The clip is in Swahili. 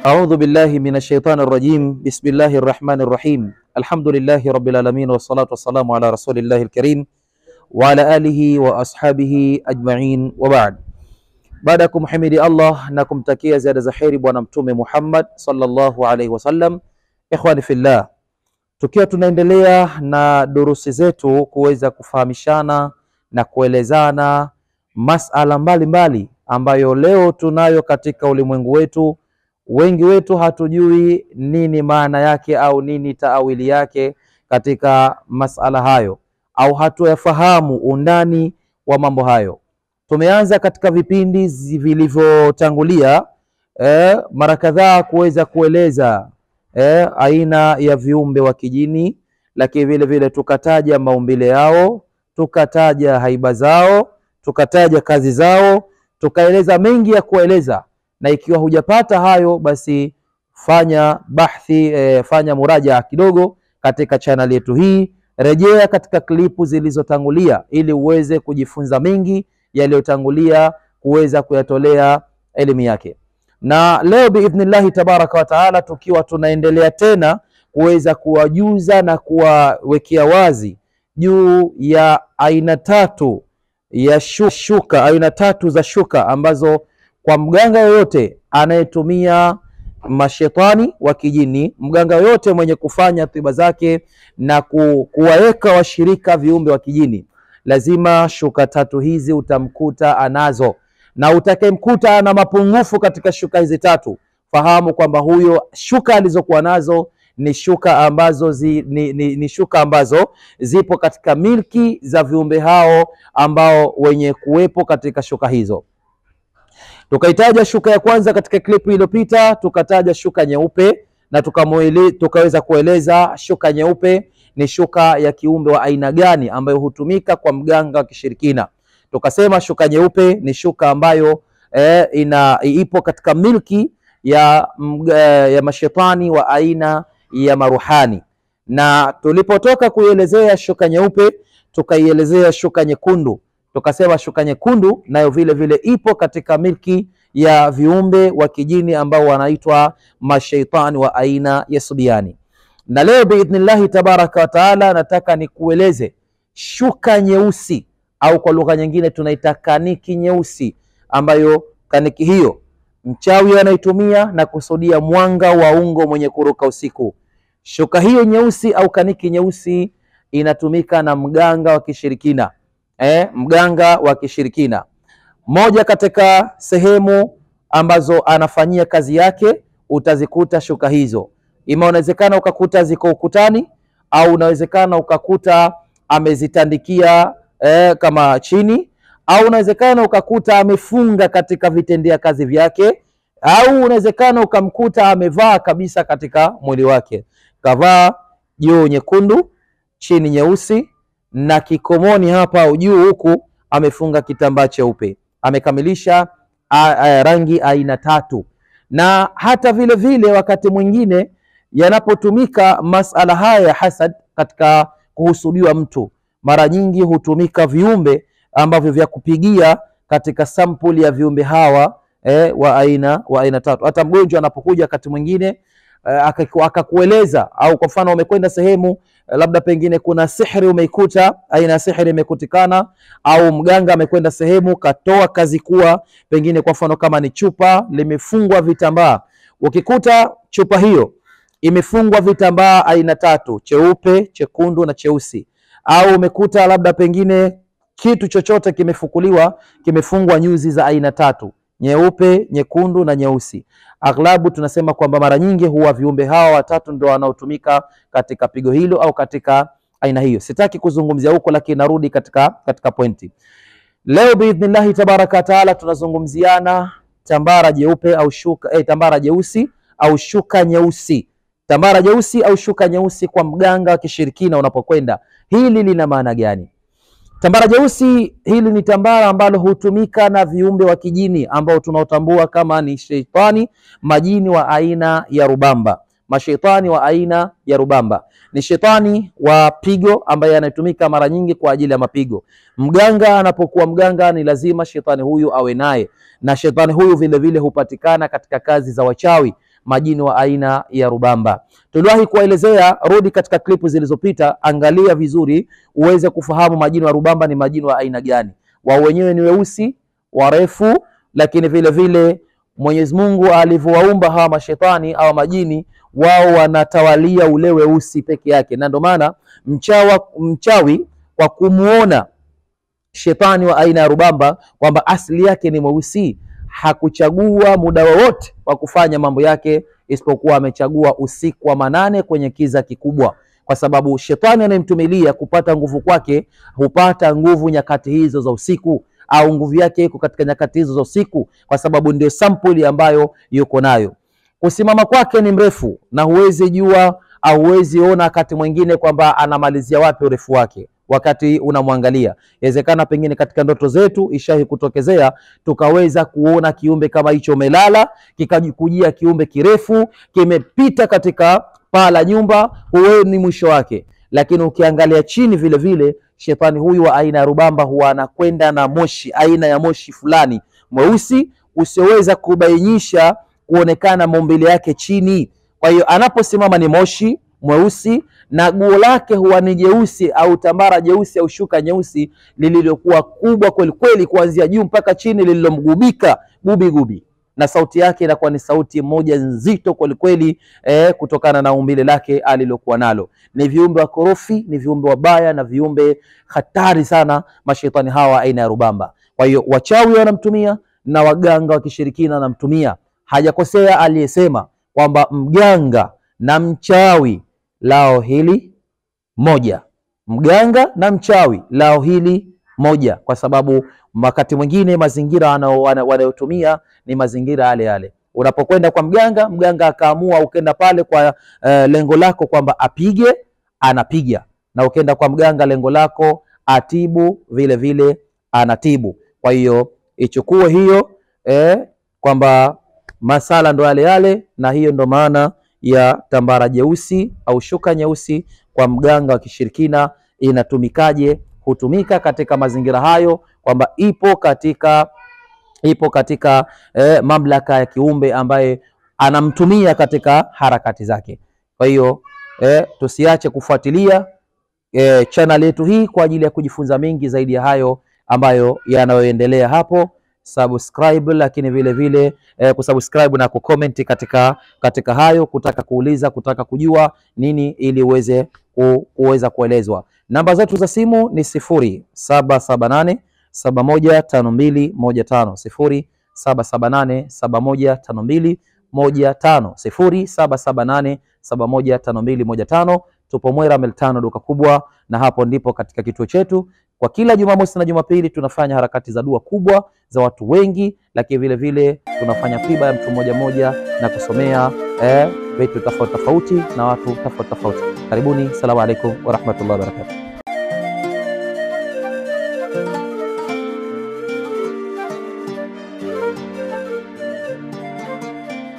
A'udhu billahi minash shaitani rrajim. Bismillahir rahmanir rahim. Alhamdulillahi rabbil alamin wassalatu wassalamu ala rasulillahi alkarim wa ala alihi wa ashabihi ajma'in wa ba'd. Baada ya kumhimidi Allah na kumtakia ziada za kheri Bwana Mtume Muhammad sallallahu alaihi wasallam, ikhwani fillah, tukiwa tunaendelea na durusi zetu kuweza kufahamishana na kuelezana masala mbalimbali mbali ambayo leo tunayo katika ulimwengu wetu. Wengi wetu hatujui nini maana yake au nini taawili yake katika masala hayo, au hatuyafahamu undani wa mambo hayo. Tumeanza katika vipindi vilivyotangulia eh, mara kadhaa kuweza kueleza eh, aina ya viumbe wa kijini, lakini vile vile tukataja maumbile yao, tukataja haiba zao, tukataja kazi zao, tukaeleza mengi ya kueleza na ikiwa hujapata hayo basi fanya bahthi eh, fanya muraja kidogo katika chaneli yetu hii, rejea katika klipu zilizotangulia ili uweze kujifunza mengi yaliyotangulia kuweza kuyatolea elimu yake. Na leo biidhnillahi tabaraka wa taala, tukiwa tunaendelea tena kuweza kuwajuza na kuwawekea wazi juu ya aina tatu ya shuka, aina tatu za shuka ambazo kwa mganga yoyote anayetumia mashetani wa kijini, mganga yoyote mwenye kufanya tiba zake na ku, kuwaweka washirika viumbe wa kijini, lazima shuka tatu hizi utamkuta anazo, na utakayemkuta ana mapungufu katika shuka hizi tatu, fahamu kwamba huyo shuka alizokuwa nazo ni shuka ambazo zi, ni, ni, ni shuka ambazo zipo katika milki za viumbe hao ambao wenye kuwepo katika shuka hizo. Tukaitaja shuka ya kwanza katika klipu iliyopita, tukataja shuka nyeupe na tukamwele, tukaweza kueleza shuka nyeupe ni shuka ya kiumbe wa aina gani ambayo hutumika kwa mganga wa kishirikina. Tukasema shuka nyeupe ni shuka ambayo eh, ina ipo katika milki ya, ya mashetani wa aina ya maruhani, na tulipotoka kuielezea shuka nyeupe tukaielezea shuka nyekundu tukasema shuka nyekundu nayo vile vile ipo katika milki ya viumbe wa kijini ambao wanaitwa mashaitani wa aina ya subiani. Na leo biidhnillahi tabaraka wa taala, nataka nikueleze shuka nyeusi au kwa lugha nyingine tunaita kaniki nyeusi, ambayo kaniki hiyo mchawi anaitumia na kusudia mwanga wa ungo mwenye kuruka usiku. Shuka hiyo nyeusi au kaniki nyeusi inatumika na mganga wa kishirikina Eh, mganga wa kishirikina. Moja katika sehemu ambazo anafanyia kazi yake utazikuta shuka hizo, ima unawezekana ukakuta ziko ukutani au unawezekana ukakuta amezitandikia eh, kama chini au unawezekana ukakuta amefunga katika vitendea kazi vyake au unawezekana ukamkuta amevaa kabisa katika mwili wake, kavaa juu nyekundu chini nyeusi na kikomoni hapa au juu huku amefunga kitambaa cheupe, amekamilisha a, a, rangi aina tatu. Na hata vile vile wakati mwingine yanapotumika masala haya ya hasad katika kuhusudiwa mtu, mara nyingi hutumika viumbe ambavyo vya kupigia katika sampuli ya viumbe hawa eh, wa aina wa aina tatu. Hata mgonjwa anapokuja wakati mwingine akakueleza au kwa mfano umekwenda sehemu labda pengine kuna sihri umeikuta, aina ya sihri imekutikana, au mganga amekwenda sehemu katoa kazi kuwa pengine kwa mfano kama ni chupa limefungwa vitambaa, ukikuta chupa hiyo imefungwa vitambaa aina tatu, cheupe, chekundu na cheusi, au umekuta labda pengine kitu chochote kimefukuliwa kimefungwa nyuzi za aina tatu nyeupe, nyekundu na nyeusi. Aghlabu tunasema kwamba mara nyingi huwa viumbe hawa watatu ndio wanaotumika katika pigo hilo au katika aina hiyo. Sitaki kuzungumzia huko, lakini narudi katika, katika pointi. Leo biidhnillahi tabaraka wa taala tunazungumziana tambara jeupe au shuka eh, tambara jeusi au shuka nyeusi. Tambara jeusi au shuka nyeusi kwa mganga wa kishirikina unapokwenda, hili lina maana gani? Tambara jeusi hili ni tambara ambalo hutumika na viumbe wa kijini ambao tunaotambua kama ni sheitani, majini wa aina ya rubamba. Masheitani wa aina ya rubamba ni shetani wa pigo ambaye anatumika mara nyingi kwa ajili ya mapigo. Mganga anapokuwa mganga, ni lazima shetani huyu awe naye, na shetani huyu vile vile hupatikana katika kazi za wachawi. majini wa aina ya rubamba. Tuliwahi kuwaelezea, rudi katika klipu zilizopita, angalia vizuri uweze kufahamu majini wa rubamba ni majini wa aina gani. Wao wenyewe ni weusi, warefu, lakini vile vile Mwenyezi Mungu alivyowaumba hawa mashetani au majini, wao wanatawalia ule weusi peke yake, na ndio maana mchawa mchawi kwa kumuona shetani wa aina ya rubamba kwamba asili yake ni mweusi, hakuchagua muda wowote wa kufanya mambo yake, isipokuwa amechagua usiku wa manane kwenye kiza kikubwa, kwa sababu shetani anayemtumilia kupata nguvu kwake hupata nguvu nyakati hizo za usiku, au nguvu yake iko katika nyakati hizo za usiku, kwa sababu ndio sampuli ambayo yuko nayo. Kusimama kwake ni mrefu na huwezi jua au huwezi ona wakati mwingine kwamba anamalizia wapi urefu wake wakati unamwangalia. Inawezekana pengine katika ndoto zetu ishahi kutokezea tukaweza kuona kiumbe kama hicho umelala, kikajikujia kiumbe kirefu kimepita katika paa la nyumba, huoni mwisho wake. Lakini ukiangalia chini vile vile, shetani huyu wa aina ya rubamba huwa anakwenda na moshi, aina ya moshi fulani mweusi usioweza kubainisha kuonekana maumbile yake chini. Kwa hiyo anaposimama ni moshi mweusi na guo lake huwa ni jeusi au tambara jeusi au shuka nyeusi lililokuwa kubwa kweli kweli, kuanzia juu mpaka chini, lililomgubika gubi gubi, na sauti yake inakuwa ni sauti moja nzito kweli kweli, eh, kutokana na umbile lake alilokuwa nalo. Ni viumbe wakorofi, ni viumbe wabaya na viumbe hatari sana, mashetani hawa aina ya rubamba. Kwa hiyo wachawi wanamtumia na waganga wa kishirikina wanamtumia. Hajakosea aliyesema kwamba mganga na mchawi lao hili moja, mganga na mchawi lao hili moja, kwa sababu wakati mwingine mazingira wanayotumia ni mazingira yale yale. Unapokwenda kwa mganga, mganga akaamua, ukenda pale kwa uh, lengo lako kwamba apige, anapiga, na ukenda kwa mganga lengo lako atibu, vile vile anatibu. Kwa hiyo ichukue hiyo eh, kwamba masala ndo yale yale, na hiyo ndo maana ya tambara jeusi au shuka nyeusi kwa mganga wa kishirikina inatumikaje? Hutumika katika mazingira hayo, kwamba ipo katika ipo katika eh, mamlaka ya kiumbe ambaye anamtumia katika harakati zake. Kwa hiyo eh, tusiache kufuatilia eh, channel yetu hii kwa ajili ya kujifunza mengi zaidi ya hayo ambayo yanayoendelea hapo subscribe lakini vile vile eh, kusubscribe na kucomment katika katika hayo, kutaka kuuliza, kutaka kujua nini ili uweze ku, kuweza kuelezwa. Namba zetu za simu ni sifuri saba saba nane saba moja tano mbili moja tano sifuri saba saba nane saba moja tano mbili moja tano sifuri saba saba nane saba moja tano mbili moja tano. Tupo Mwera mel tano duka kubwa, na hapo ndipo katika kituo chetu kwa kila Jumamosi na Jumapili tunafanya harakati za dua kubwa za watu wengi, lakini vile vile tunafanya tiba ya mtu mmoja mmoja na kusomea eh, vitu tofauti tofauti na watu tofauti tofauti. Karibuni, salamu alaikum warahmatullahi wabarakatuh.